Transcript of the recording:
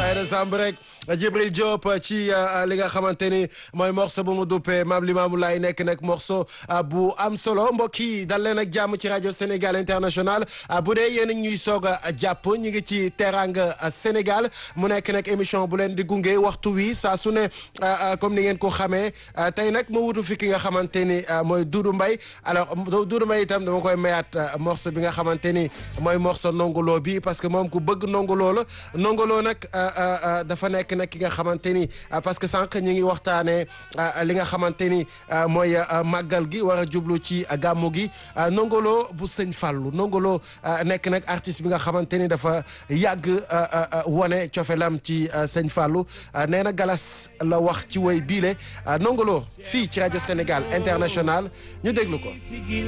Aïda Samb rek Djibril Diop ci li nga xamante ni mooy morceau bu mu duppee Maam Limaamu Laay nekk nag morceau bu am solo mbokk yi dal leen ak jàmm ci rajo Sénégal International bu dee yéen ñuy soog a jàpp ñu ngi ci Teranga Sénégal mu nekk nag émission bu leen di gunge waxtu wi saa su ne comme ni ngeen ko xamee tey nag ma wutu fi ki nga xamante ni mooy Doudou Mbaye alors Doudou Mbaye itam dama koy mayaat morceau bi nga xamante ni mooy morceau nongolo bi parce que moom ku bëgg nongolo la nongolo nag dafa nekk nag ki nga xamante ni parce que sànq ñi ngi waxtaanee li nga xamante ni mooy màggal gi war a jublu ci gàmmu gi nongolo bu sëñ Fallou nongolo nekk nag artiste bi nga xamante ni dafa yàgg wone cofelam ci sëñ Fallou nee na galas la wax ci woy biile nongolo fii ci rajo Sénégal International ñu déglu ko